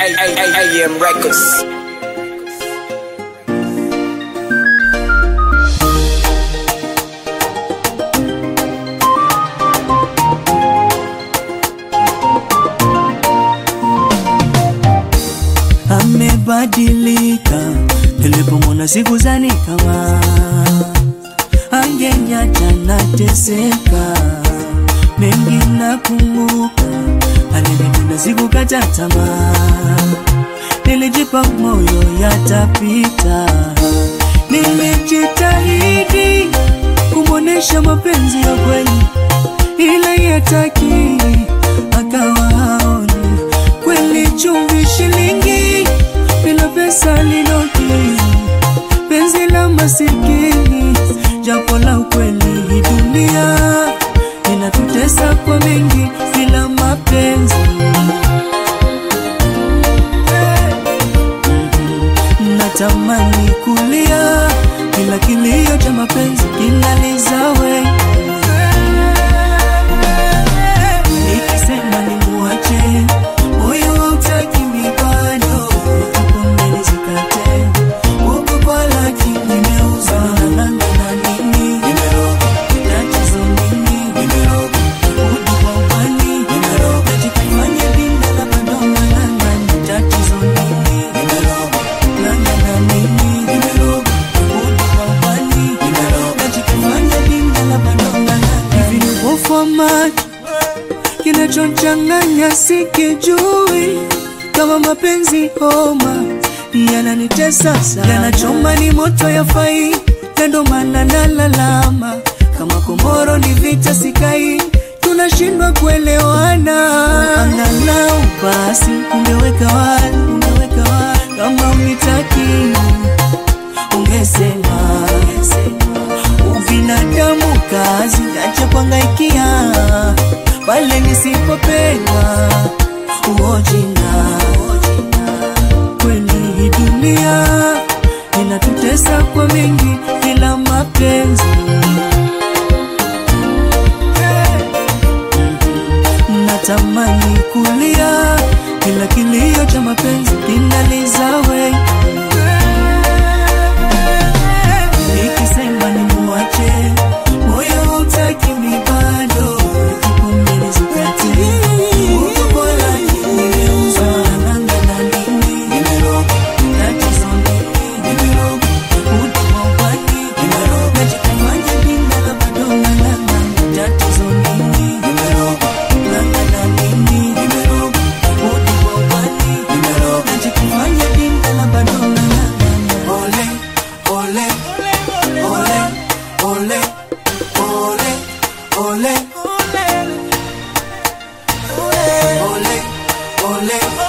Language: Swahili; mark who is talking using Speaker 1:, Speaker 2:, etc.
Speaker 1: AM Records.
Speaker 2: amebadilika nilipomwona siku zani kama angenyacha nateseka mengi nakumbuka alinipenda sikukata tamaa nilijipa moyo yatapita nilijitahidi kumwonesha mapenzi ya kweli ila yataki akawa haoni kweli chumvi shilingi bila pesa linoki penzi la masikini japo la ukweli hii dunia inatutesa kwa mengi bila mapenzi natamani kulia kila kilio cha mapenzi kinalizawe nikisema nimuache moyo hautaki mibado nikupombele zikate huku kwa laki nimeuza nalanga na nini tatizo nini udu kwa ubani najikifanya binda la padonga nangani tatizo nini nanga na nini udu kwa ubani najikifanya binda la padonga nangani hivi ni upofu wa macho kinachochanganya sikijui kama mapenzi homa yananitesa sana yanachoma ni moto ya fai kando mana nalalama kama komoro ni vita sikai tunashindwa kuelewana angalau basi ungeweka wazi ungeweka wazi kama unitaki ungesema ubinadamu kazi acha kuangaikia pale nisipopendwa uojina kweli hii dunia inatutesa kwa mengi bila mapenzi natamani kulia kila kilio cha mapenzi kinalizawe nikisema ni muache moyo hautaki mibado kipaumbele zikate huko bora nimeuza nanga na nini tatizo nini udu wa ubani najikafanya binda la bado nalanga tatizo nini nanga na nini udu wa ubani najikafanya binda la bado nalanga ole ole ole ole ole ole ole ole